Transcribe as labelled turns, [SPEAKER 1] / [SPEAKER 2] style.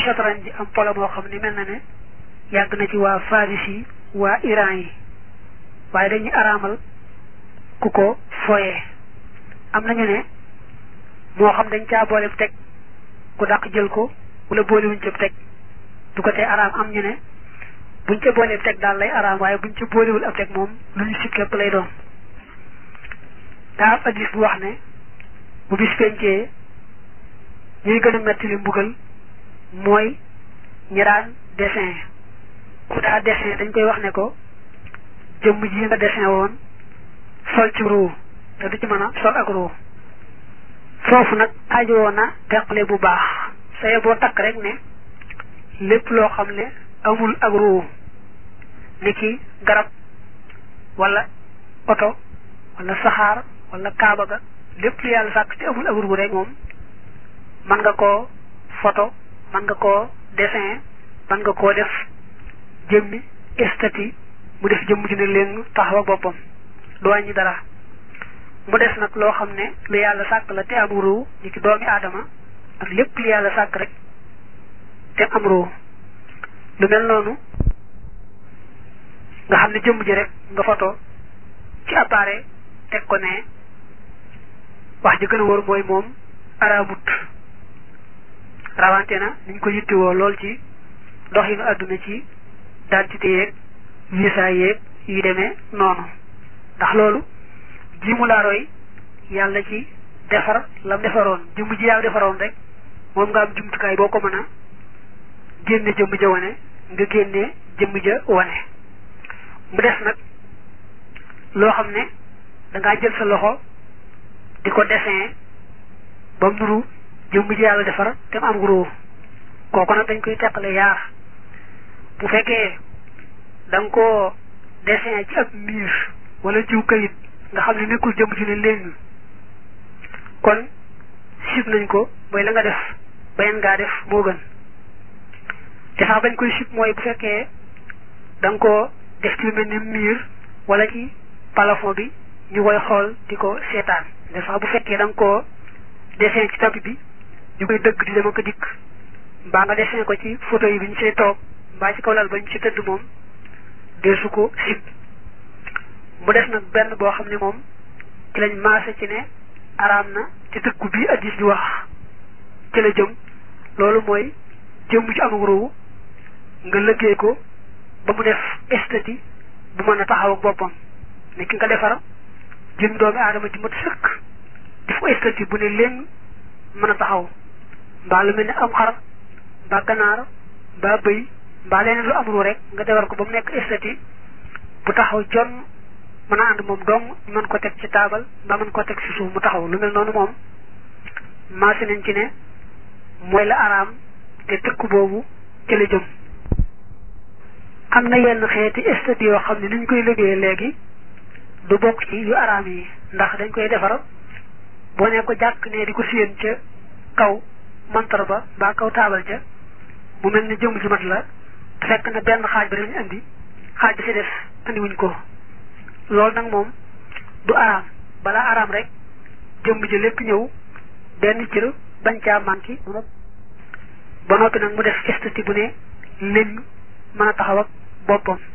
[SPEAKER 1] chatran ji am polo moo xam ne mel na ne yàgg na ci waa Faris yi waa Iran yi waaye dañuy araamal ku ko foyee am nañu ne moo xam dañ caa boole teg ku dàq jël ko wala boolewuñ ca teg du ko tee araam am ñu ne buñ ca boolee teg daal lay araam waaye buñ ca boolewul ab teg moom lu ñu sib képp lay doon daa am addis bu wax ne bu bis pencee ñuy gën a metti li mbugal mooy ñi daan dessin ku daa dessin dañ koy wax ne ko jëmm ji nga dessin woon sol ci ruu te du ci mën a sol ak ruu foofu nag ajowoo na teqale bu baax saye boo takk rek ne lépp loo xam ne amul ak ruu ni ki garab wala oto wala saxaar wala kaaba ga lépp lu yàlla sàkk te amul ak ruu rek moom mën nga koo photo mën nga koo dessin mën nga koo def jëmmi estati mu def jëmm ji ne leen taxaw ak boppam du wàññi dara mu des nag loo xam ne lu yàlla sàkk la te am ruu ni ki doomi aadama ak lépp lu yàlla sàkk rek te am ruu lu mel noonu nga xam ne jëmm ji rek nga photo ci appareil teg ko ne wax ji gën a wóor mooy moom araamut rawante na niñ ko yittewoo lool ci dox yi nu àdduna ci dentité yeeg visa yeeg yu demee noonu ndax loolu ji mu laa roy yàlla ci defar lam defaroon jëmm ji yaa defaroon rek moom nga am jumtukaay boo ko mën a génne jëmm ja wane nga génne jëmm ja wane mu des nag loo xam ne dangaa jël sa loxo di ko dessin ba mu nuru jëmm ji yàlla defar te mu am gros kooku nag dañ koy teqale yaar bu fekkee da nga koo dessin ci ab miir wala jiw kayit nga xam ne nekkul jëmm ji ne léegi kon sib nañ ko mooy la nga def bayan ngaa def moo gën te sax bañ koy sib mooy bu fekkee da nga koo def ci lu mel ni miir wala ci plafond bi ñu koy xool di ko seetaan te sax bu fekkee da nga koo dessin ci tapis bi ñu koy dëgg di dem ak dikk mbaa nga dessin ko ci photo yi bi ñu see toog mbaa ci kaw lal ba ñu ci tëdd moom deesu ko sib mu des nag benn boo xam ne moom ci lañ maase ci ne araam na ci tëkku bii addis bi wax ci la jëm loolu mooy jëmm ci amul ruu nga lëggee ko ba mu def esthétique bu mën a taxaw ak boppam ne ki nga defar jëm doomi aadama ji mat sëkk def ko esthétique bu ne leen mën a taxaw mbaa lu mel ne am xar mbaa ganaar mbaa bëy mbaa leneen lu am ruu rek nga defar ko ba mu nekk esthétique bu taxaw jon mën a ànd moom dong mën ko teg ci taabal mbaa mën ko teg ci suuf mu taxaw lu mel noonu moom maasi nañ ci ne mooy la araam te tëkku boobu ci la jëm am na yenn xeeti esthétique yoo xam ne ni ñu koy liggéeyee léegi du bokk ci yu araam yi ndax dañ koy defar boo ne ko jàkk ne di ko séen ca kaw montar ba mbaa kaw taabal ja mu mel ne jëmm ji mat la te fekk na benn xaaj ba dañu indi xaaj bi ci def andi wuñ ko loolu nag moom du araam balaa araam rek jëmm ji lépp ñëw benn cër bañ caa manqué ba noppi nag mu def esthétique bu ne leen mën a taxaw ak boppam